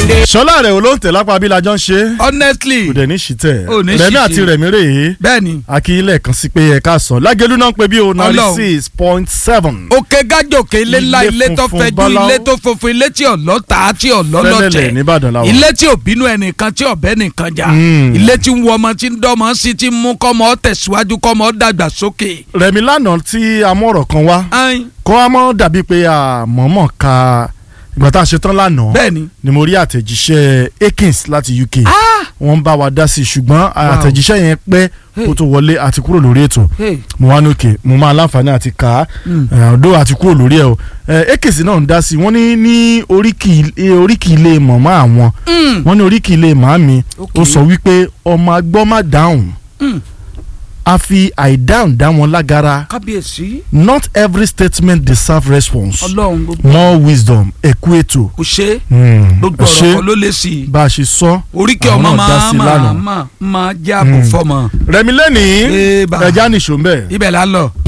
sọlá rẹ̀ olóńtẹ̀ lápá abilajọ́ ń ṣe honestly kò dẹ̀ ní ṣìtẹ̀ Ò ní rẹ̀mí ṣìṣe. àti rẹ̀mí rèé bẹ́ẹ̀ni akílẹ̀ kan sí pé ẹ̀ka sàn lágẹ̀lú náà ń pè bí o ninety Ọlọ́run. six point seven òkè gájòkè ilé ńlá Ilé ilé tó funfun fẹjú báláú. ilé tó funfun ilé tí ọlọ́ta tí ọlọ́lọ́tẹ̀ fẹ́lẹ́lẹ̀ nìbàdàn làwọn. ilé tí ò bínú ẹnìkan tí ọ̀bẹ nìkan jà Mm. ilé tí ń wọ ọmọ tí ń dọ́mọ sí tí ń mú kọ́mọ tẹ̀síwájú kọ́mọ dàgbà sókè. rẹ̀mí lánàá tí amọ̀rọ̀ kan wá Ayin, kọ́ a mọ́ dàbí pé àmọ́mọ́ ka ìgbà tá a ṣe tán lánàá bẹ́ẹ̀ni ni mo rí àtẹ̀jíṣẹ́ Akins láti UK Ah! wọ́n ń bá wa dá sí i ṣùgbọ́n àtẹ̀jíṣẹ́ yẹn pẹ́ kó tó wọlé àti kúrò lórí ètò Hey. mo wá ní òkè mo máa láǹfààní àti kà á Mm. ọ̀dọ́ àti kúrò lórí ẹ̀ o Eh, Akins náà ń dá sí i wọ́n ní ní oríkì eh, oríkì ilé mọ̀mọ́ àwọn Mm. wọ́n ní oríkì ilé màámi Okay. ó sọ wípé ọmọ agbọ́ má dáhùn Mm. a fi àìdáhùn dá wọn lágara kábíyèsí not every statement deserve response ọlọ́run gbogbo more wisdom ẹ̀kú ètò. kò ṣe Mm, gbogbo ẹ ọ̀rọ̀ ṣé kan ló lè sí i bá a ṣe sọ oríkì àwọn ọmọ náà dá máa sí máa lánàá. máa máa jáàbò Mm. fọmọ rẹmi lẹ́nìí Eba. ẹja nìṣó ń bẹ̀. ibẹ̀ là ń lọ.